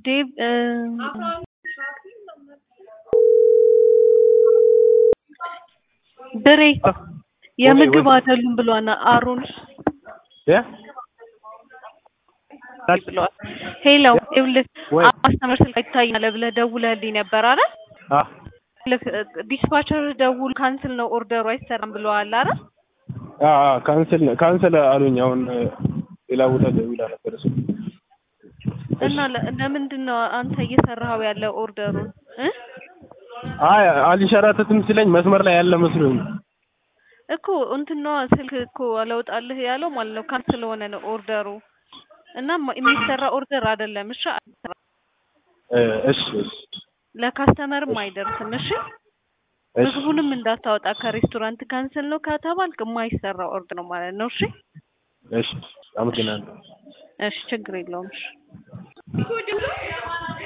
ዴቭ ብሬ የምግብ አይደሉም ብሏና አሮን እ ብለዋል። ሄሎ ይኸውልህ ወይ አስተምር ስልክ አይታይም ብለህ ደውለህልኝ ነበር አይደል? አ ዲስፓቸር ደውል ካንስል ነው ኦርደሩ አይሰራም ብለዋል አይደል? አ ካንስል ካንስል አሉኝ። አሁን ሌላ ቦታ ደውላ ነበር እሱ እና ለ- ለምንድን ነው አንተ እየሰራኸው ያለው ኦርደሩን እ አይ አልሸራተትም ሲለኝ መስመር ላይ ያለ መስሎኝ እኮ እንትን ነዋ ስልክ እኮ አለውጣልህ ያለው ማለት ነው። ካንስል ሆነ ነው ኦርደሩ እና ማ- የሚሰራ ኦርደር አይደለም። እሺ አይሰራም። እ እሺ እሺ ለካስተመርም አይደርስም። እሺ እሺ ምግቡንም እንዳታወጣ ከሬስቶራንት ካንስል ነው ከተባልክ የማይሰራ ኦርደር ነው ማለት ነው። እሺ እሺ አመሰግናለሁ። እሺ ችግር የለውም። እሺ